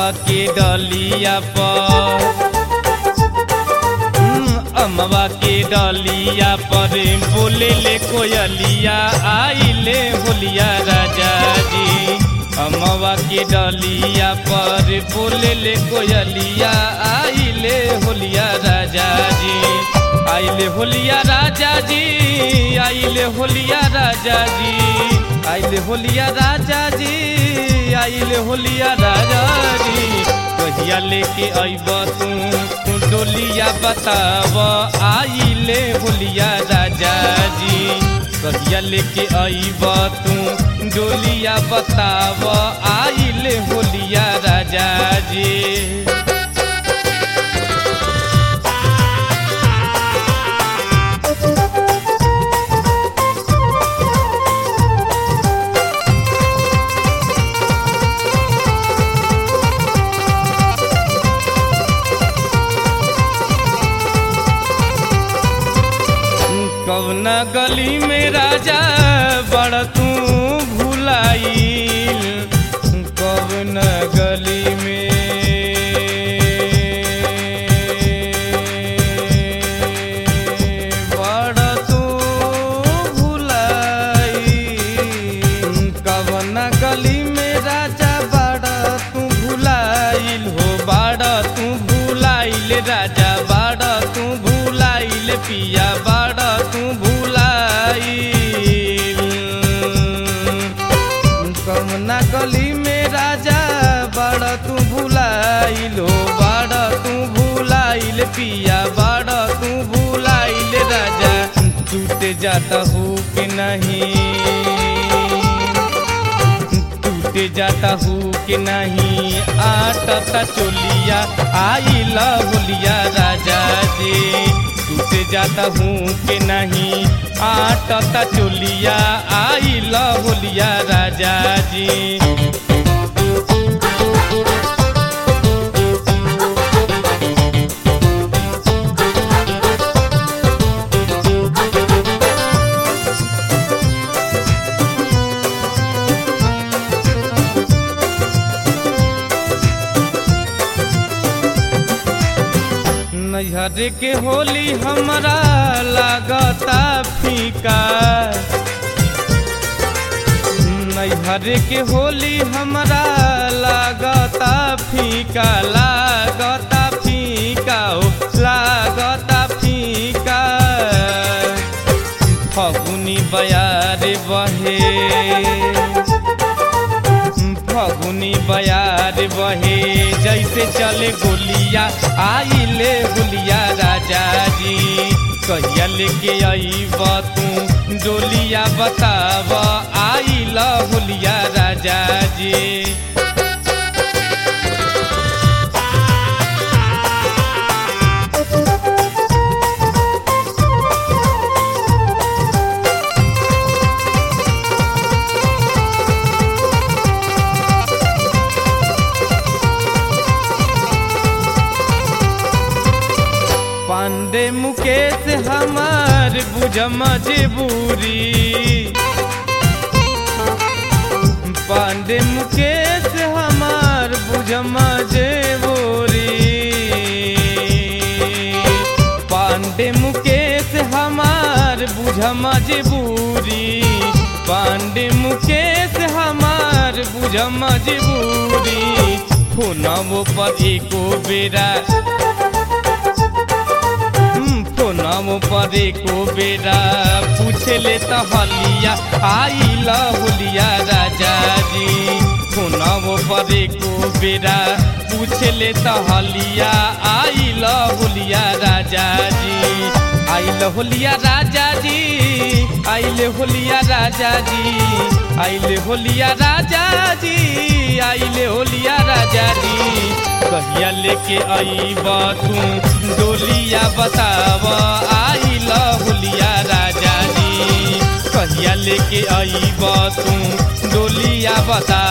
अमवा के डलिया पर हम्म, अमवा के डलिया पर बोले ले कोयलिया आइले होलिया राजा जी अमवा के डलिया पर बोले ले कोयलिया आइले होलिया राजा जी आइले होलिया राजा जी आइले होलिया राजा जी आइले होलिया राजा जी आइले होलिया राजा जी कहिया लेके अइब तू डोलिया बताब आइले होलिया राजा जी कहिया लेके अइब तू डोलिया बताब आइले होलिया राजा जी कवना गली में राजा बड़ तू भुलाइल कवना गली में बड़ तू भुलाइल कवना गली में राजा बड़ तू भुलाइल हो बड़ तू भुलाइल राजा बड़ तू भुलाइल पिया बड़ तू भुलाइल कमना गली में राजा बड़ तू भुलाइल हो बड़ तू भुलाइल पिया बड़ तू भुलाइल राजा टूट जाता हो कि नहीं टूट जाता हूँ कि नहीं आटता चोलिया आई होलिया राजा जी टूट जाता हूँ कि नहीं आटता चोलिया आई होलिया राजा जी नैहर के होली हमरा लागता फीका नैहर के होली हमरा लागता फीका लागता फीका हो लागता फीका फगुनी बयार बहे फगुनी बयार बहे जैसे चले गोलिया आइले गोलिया राजा जी कहिया लेके अइब तू डोलिया बताब आइल होलिया राजा जी पांडे मुकेश हमार बुझ मजबूरी पांडे मुकेश हमार बुझ मजबूरी पांडे मुकेश हमार बुझ मजबूरी पांडे मुकेश हमार बुझ मजबूरी फोनवो पर एको बेरा नाम परे को बेरा पूछे ले तो हलिया आइल होलिया राजा जी नाम परे को बेरा पूछे ले तो हलिया आइल होलिया राजा जी आइल होलिया राजा जी आइल होलिया राजा जी आइल होलिया राजा जी आइल होलिया राजा जी कहिया लेके अइब तू डोलिया बताब आइल होलिया राजा जी कहिया लेके अइब तू डोलिया बताब